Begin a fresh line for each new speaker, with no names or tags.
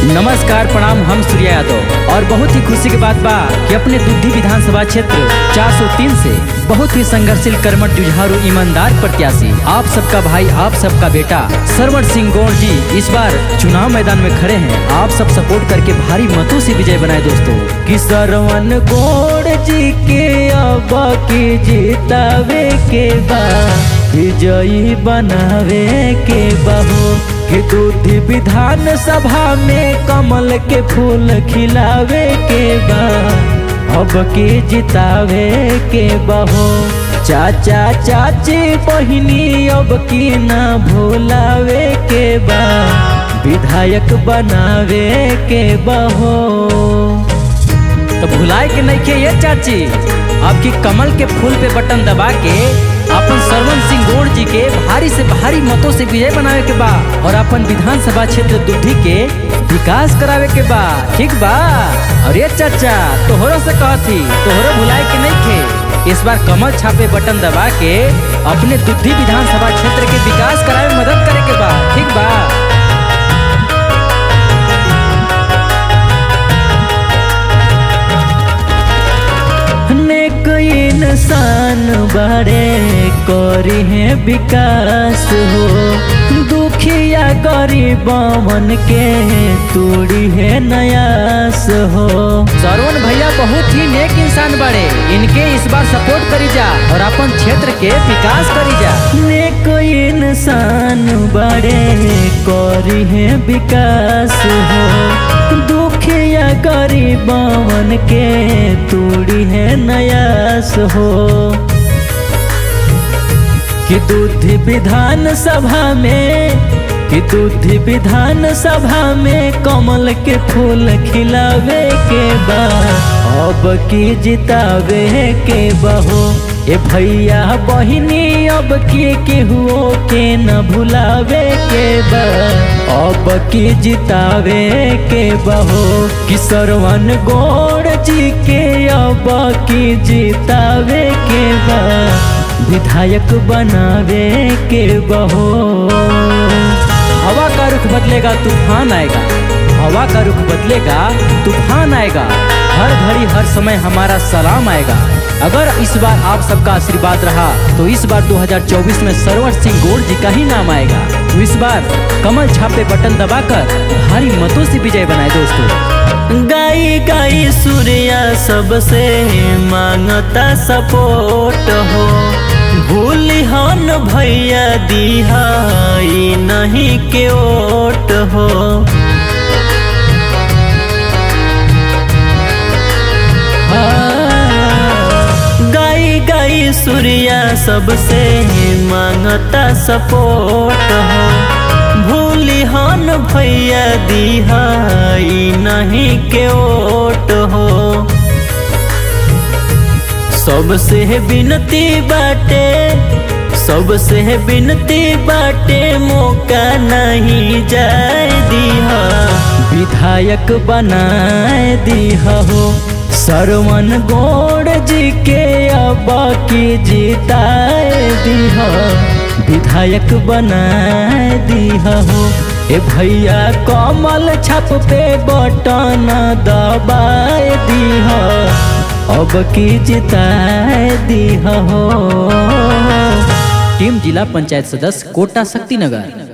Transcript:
नमस्कार प्रणाम हम सूर्या यादव और बहुत ही खुशी की बात बा कि अपने दुद्धि विधानसभा क्षेत्र 403 से बहुत ही संघर्षशील कर्मठ जुझारू ईमानदार प्रत्याशी आप सबका भाई आप सबका बेटा सरवण सिंह गौड़ जी इस बार चुनाव मैदान में खड़े हैं आप सब सपोर्ट करके भारी मतों से विजय बनाए दोस्तों कि सरवण गौड़ जी के अब की जीतावे के बा विजयी बनावे के बहो कि दूधी विधान सभा में कमल के फूल खिलावे के बा अब के जितावे के बहो चाचा चाची बहिनी अब की ना भूलावे के बा विधायक बनावे के बहो तो भुलाए के नहीं के ये चाची आपकी कमल के फूल पे बटन दबा के अपन सरवन सिंह गौड़ जी के भारी से भारी मतों से विजय बनावे के बा और अपन विधानसभा क्षेत्र दुधी के विकास करावे के बा ठीक बा और ये चाचा तोहरो से कहती तोहरो भुलाए के नहीं खे इस बार कमल छापे बटन दबा के अपने दुधी विधानसभा क्षेत्र के विकास करावे में मदद करे के बा ठीक बा नेक इंसान बड़े करी है विकास हो दुखिया गरीब मन के तोड़ी है नयास हो सरवण भैया बहुत ही नेक इंसान बड़े इनके इस बार सपोर्ट करी जा और अपन क्षेत्र के विकास करी जा नेक इंसान बड़े करी है विकास हो दुखिया गरीबन के तोड़ी है नयास हो कि दूधी विधान सभा में कि दूधी विधान सभा में कमल के फूल खिलावे के बा अब की जितावे के बहो ए भैया बहिनी अब की केहुओ के न भुलावे के बा अब की जितावे के बहो कि सरवन गौड़ जी के अब की जितावे के बा विधायक बनावे के बहो हवा का रुख बदलेगा तूफान आएगा हवा का रुख बदलेगा तूफान आएगा हर घड़ी हर समय हमारा सलाम आएगा अगर इस बार आप सबका आशीर्वाद रहा तो इस बार 2024 में सरवर सिंह गौड़ जी का ही नाम आएगा तो इस बार कमल छापे बटन दबाकर भारी मतों से विजय बनाए दोस्तों
गाई गाई सूर्या सबसे मांगता सपोर्ट हो भूली हन भैया दिहाई नहीं के ओट हो गाई गाई सूर्या सबसे मांगता सपोर्ट हो भूली हन भैया दिहाई नहीं के ओट हो सबसे विनती बाटे सबसे विनती बाटे मौका नहीं जाए दिहा
विधायक बनाए दिहा हो सरवन गौड़ जी के अब की जिताए दिहा विधायक बनाए दिहा हो ए भैया कमल छप पे बटन दबाए दिहा अब की जिताए दिहा हो टीम जिला पंचायत सदस्य कोटा शक्तिनगर